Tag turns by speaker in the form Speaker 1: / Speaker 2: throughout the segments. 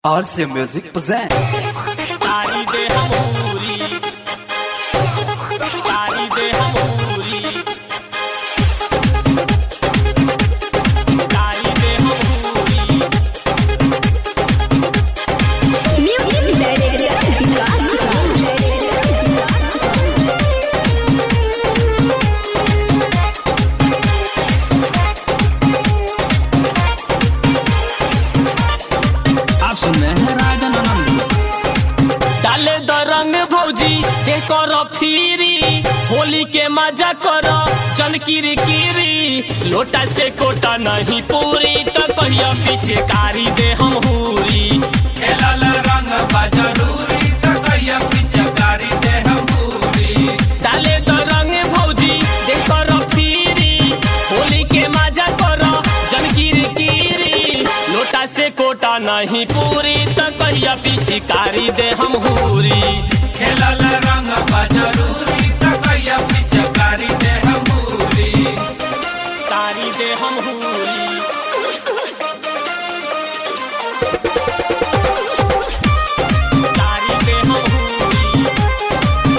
Speaker 1: RC Music present.
Speaker 2: तारी दे हमूरी तारी दे हमूरी तारी दे हमूरी
Speaker 3: Music Director Vikas
Speaker 4: आप सुन रहे हैं राजन आनंद
Speaker 2: डाले द रंग भौजी के कर फिरी होली के मजा कर जन किरी किरी लोटा से कोटा नहीं पूरी तो कहिया पीछे कारी दे हम हूरी
Speaker 4: खेलल रंग बा जरूरी त कहिया पिचकारी दे हमूरी
Speaker 2: डाले द रंग भौजी के कर फिरी होली के मजा कर जन किरी किरी लोटा से कोटा नहीं पूरी तो कहिया पीछे कारी दे हम हूरी
Speaker 4: खेलल रंग बा जरूरी त कहिया पिचकारी दे हमूरी
Speaker 2: तारी दे हम हूरी तारी दे हम हूरी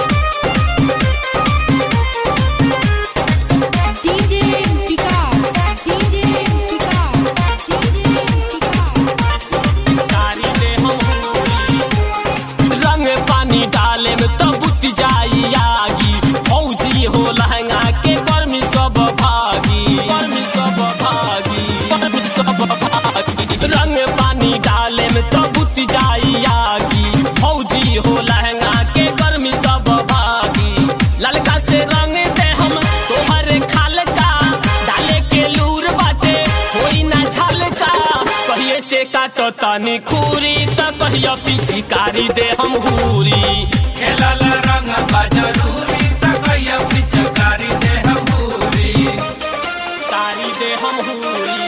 Speaker 3: DJ Vikas DJ Vikas DJ Vikas
Speaker 2: तारी दे हम हूरी रंग पानी डाले में तो बुत जाई आगी फौजी हो लहंगा के गर्मी सब भागी गर्मी सब भागी गर्मी सब भागी रंग पानी डाले में तो बुत जाई आगी फौजी हो लहंगा के गर्मी सब भागी ललका से रंग दे हम तोहरे खाल का डाले के लूर बाटे कोई ना झलका कहिए से काटो तानी खूरी त कहिया पिचकारी दे हम हूरी
Speaker 4: खेलल रंग बा जरूरी त कहिया पिचकारी दे हमूरी
Speaker 2: तारी दे हम हूरी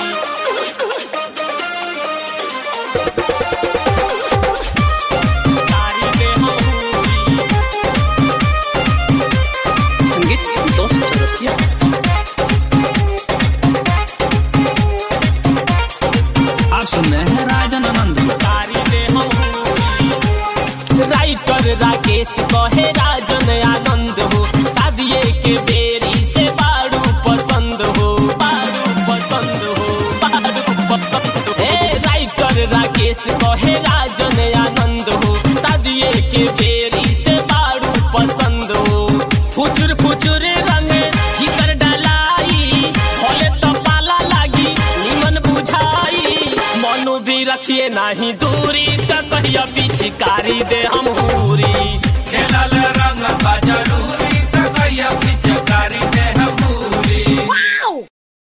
Speaker 2: तारी दे हम हूरी
Speaker 5: संगीत संतोष चौरसिया
Speaker 4: आप सुन रहे हैं राजन आनंद
Speaker 2: तारी दे हम हूरी राइटर राकेश कहे राजन आनंद हो शादिये के बेरी से बारू पसंद हो बारू पसंद हो बारू पसंद हो हे राइटर राकेश कहे राजन आनंद हो शादिये के बेरी से बारू पसंद हो फुचुर फुचुर रंग भीतर डलाई होले तो पाला लागी निमन बुझाई मनु भी रखिए नहीं दूरी त कहिया पिचकारी दे हम हूरी
Speaker 4: खेलल रंग बा जरूरी त कहिया पिचकारी दे